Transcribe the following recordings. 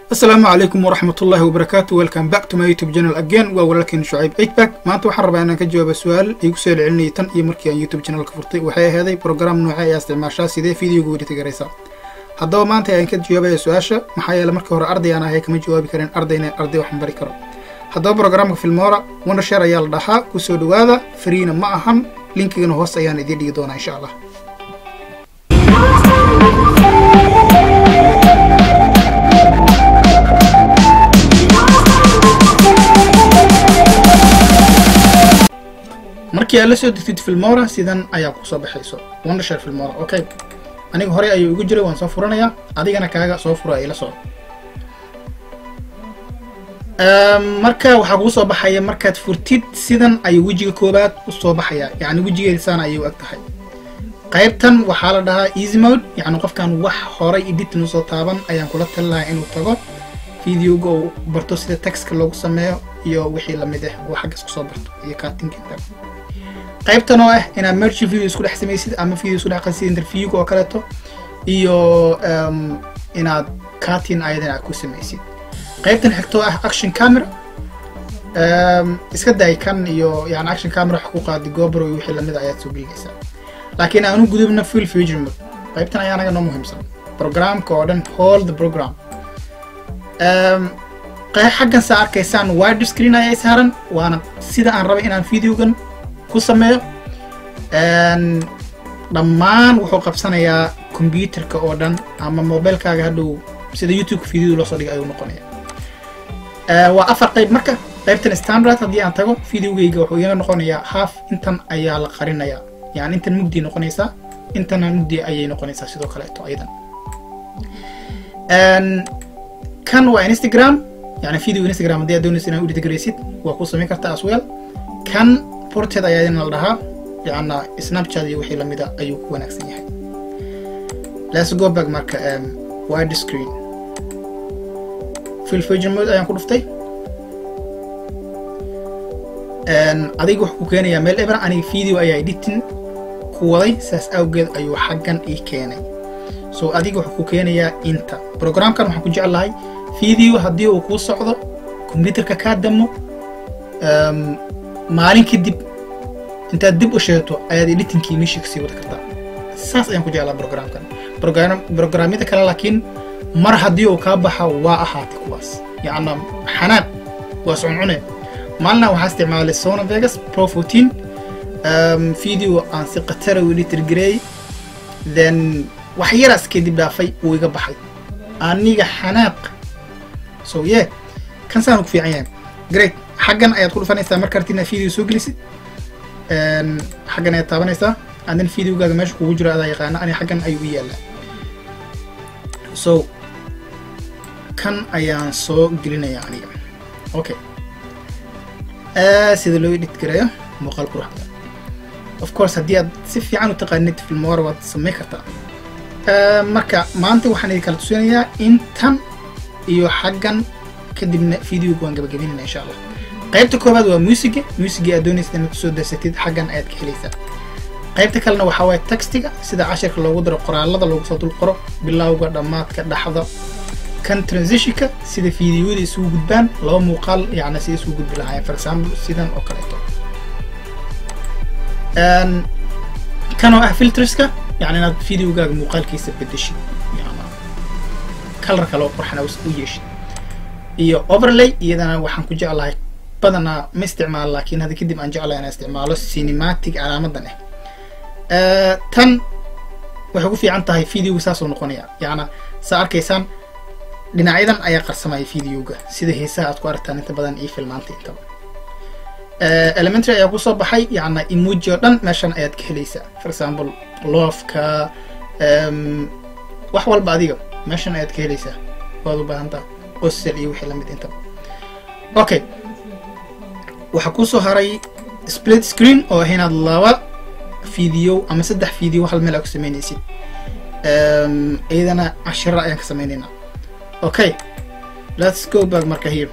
asalaamu calaykum waraxmat ullahi wabarakaatu welcome back to my youtube channel again waa walaalkeena shucayb eightback maanta waxaan rabaa inaan ka jawaaba su-aal igu soo celcelinayay tan iyo markii aan youtube channelka furtay waxay aheeday program nooce ayaa isticmaashaa sidee videoga wedita garaysaa haddaba maanta ayaan ka jawaabaya su-aasha maxaa yeele markii hore arday aan ahay kama jawaabi karin ardayna arday waxaan bari karo haddaba programka filmoora wondershare ayaa la dhahaa kusoo dhawaada fariina ma ahan linkigana hoos ayaan idiin dhigi doonaa insha allah markii aad la soo degtid filmora sidan ayaa kusoo baxayso wondershare filmora okay aniga hore ayuu igu jiray waan soo furanayaa adigana kaaga soo fura ila soo marka waxaa kuu soo baxaya markaad furtid sidan ayuu wejiga koobaad u soo baxaya yacni wejigeeda saan ayay u eg tahay qaybtan waxaa la dhahaa easy mode yacni qofkan wax horay editin usoo taaban ayaan kula tali lahaa inuu tago videoga uu barto sida textka loogu sameeyo iyo wixii lamid ah uu xaggas kusoo barto iyo cuttinginta qaybtan oo ah inaad merch video isku dhex samaysid ama video isku dhex qasid interviewga oo kaleeto iyo inaad cutting ayadan aad ku samaysid qaybtan xigtoo ah action camera iska day kan iyo yani action camera wax ku qaadi gobro iyo wixii lamid ayaad soo gelinaysaa laakiin aanu gudubna full future mode qaybtan ayaa anaga noo muhiimsan programka oo dhan whole the program xaggan saa arkaysaan wide screen ayay saaran waana sida aan rabay inaan videogan ku sameeyo dhammaan wuxuu qabsanayaa computerka oo dhan ama mobilekaaga hadhow sida youtubeka video loosoo dhigay ayuu noqonaya waa afar qayb marka qaybtan standard haddii aan tago videogeyga wuxuu iga noqonayaa half intan ayaa la qarinayaa yani intan mugdi noqonaysaa intana mugdi ayay noqonaysaa sidoo kaleeto ayadan kan waa instagram yani video instagram haddii aad doonaysa inaad udhitagaraysid waa ku samayn kartaa as well kan ported ayaa idin la dhahaa yacna snapchat iyo wixii lamida ayuu ku wanaagsan yahay let's go back marka wide screen fill future mode ayaan ku dhuftay adiga wuxuu ku keenayaa meel ebra aniga video ayaa editing ku waday saas awgeed ayuu xaggan ii keenay so adiga wuxuu ku keenayaa inta programkan waxaan ku jeclahay video haddii uu kuu socdo combyuterka kaa damo maalin kadib intaad dib u sheegto ayaad editingkii meeshii kasii wada kartaa saas ayaan ku jeclaa programkan programyada kale laakiin mar haddii uu kaa baxa waa ahaatay kuwaas yacna xanaaq waa socuncune maalina waxaa isticmaalay sona vegas pro fourteen video aan si khatara u editor gareeyey then wax yaraas kadib dhaafay wuu iga baxay aniga xanaaq so ye kan saan ku fiican yahay great xaggan ayaad ku dhufanaysaa marka arti inaad video soo gelisid xaggan ayaad taabanaysaa adan videogaaga meesha kugu jiro adaa yaqaana ani xaggan ayuu u yaallaa so kan ayaan soo gelinaya aniga okay sida loo edit gareeyo muuqaal quruxda of course haddii aad si fiican u taqaanid filmora waad samayn kartaa marka maanta waxaan idin kala tusinayaa intan iyo xaggan kadibna videoga waan gabagabinayna insha allah qaybta koowaad waa musiga musiga aad doonaysid inaad kusoo darsatid xaggan ayaad ka helaysaa qaybta kalena waxaa waaye textiga sida cashirka loogu daro qoraalada loogu soo dul qoro bilowga dhammaadka dhaxda kan transitionka sida videoyada isugu gudbaan laba muuqaal yacni sida isugu gudbi lahaayeen for example sidan oo kaleeto kan oo ah filterska yani inaad videogaaga muuqaalkiisa bedeshid kalar kale oo qurxana u yeeshid iyo overlay iyadana waxaan ku jeclahay badanaa ma isticmaalo laakiin hadda kadib aan jeclahay inaan isticmaalo cinematic calaamadan ah tan waxay ku fiican tahay videoga saasoo noqonaya yacna saa arkaysaan dhinacyadan ayaa qarsamaya videoga sida heesaha aad ku aragtaan inta badan iyo filmaanta intaba elementary ayaa kusoo baxay yacna emoji oo dhan meeshan ayaad ka helaysaa for example loofka wax walba adiga meeshan ayaad ka helaysaa waad u baahantaa qosel iyo wixii lamid intaba okay waxaa kusoo haray split screen oo ah inaad laba video ama saddex video hal meel aa ku samaynaysid iyadana cashira ayaan ka sameynaynaa okay let's go back marka here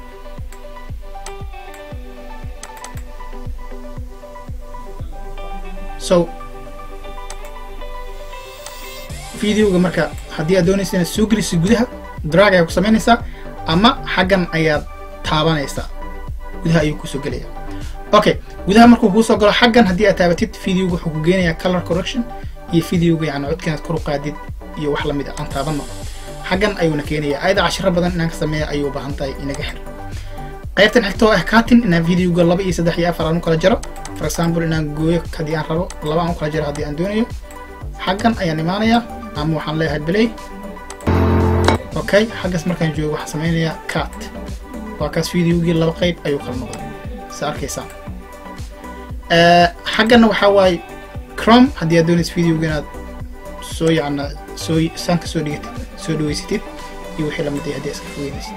so videoga marka haddii aad doonaysa inaad soo gelisid gudaha drag ayaa ku samaynaysaa ama xaggan ayaad taabanaysaa gudaha ayuu kusoo gelaya okay gudaha markuu kuusoo galo xaggan haddii aad taabatid videoga wuxuu ku geenayaa color correction iyo videoga yani codka inaad kor u qaadid iyo wax lamid a aan taabanno xaggan ayuuna keenaya ayada cashiro badan inaan ka sameeya ayuu u baahan tahay inaga xir qaybtan xigta oo ah cutting inaan videoga laba iyo saddex iyo afar aan u kala jaro for example inaan gooyo haddii aan rabo laba aan u kala jaro haddii aan doonayo xaggan ayaan imaanayaa ama waxaan leeyahay play okay xaggas markaan joogo waxaan samaynayaa cut waa kaas videogii laba qayb ayuu kala noqday sa arkaysaan xagganna waxaa waaye crom haddii aad doonaysa videoga inaad soo yacna soo saanka soo dhigatid soo dhaweysatid iyo wixii lamid ah haddii iska fogeynaysid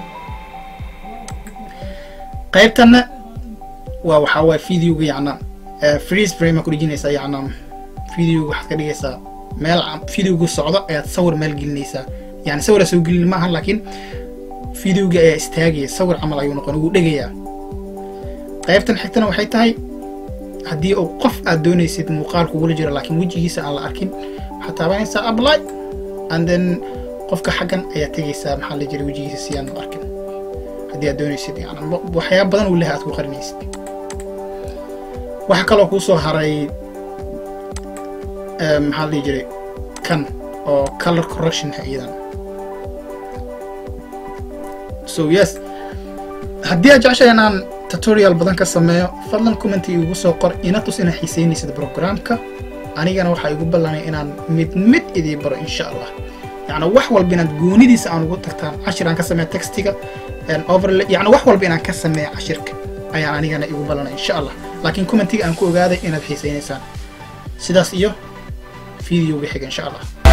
qaybtanna waa waxaa waaye videoga yacna freeze frame ku dhijinaysaa yacna videoga waxaad ka dhigaysaa meel videoga socdo ayaad sawir meel gelinaysaa yani sawira soo gelin maahan laakiin videoga ayaa istaagaya sawir camal ayuu noqon wuu dhegayaa qaybtan xigtana waxay tahay haddii uu qof aad doonaysid muuqaal kugula jiro laakiin wejigiisa aan la arkin waxaad taabanaysaa apply and then qofka xaggan ayaa tegaysaa maxaa la jira wejigiisa si aan u arkin haddii aad doonaysid yani waxyaaba badan uu lehay aad ku qarinaysid waxaa kaloo kuu soo haray maxaa la dhihi jiray kan oo color correction iyadan so yes haddii aad jeceshahay inaan tutorial badan ka sameeyo fadlan commenti igu soo qor ina tus inaad xiiseynaysid programka anigana waxaa igu ballanay inaan mid mid idii baro insha allah yacni wax walba inaad goonidiisa aan ugu tagtaan cashir aan ka sameeya textiga overlay yacni wax walba inaan ka sameeya cashirka ayaan anigana igu ballanay insha allah laakiin commentiga aan ku ogaaday inaad xiiseynaysaan sidaas iyo videoga xiga insha allah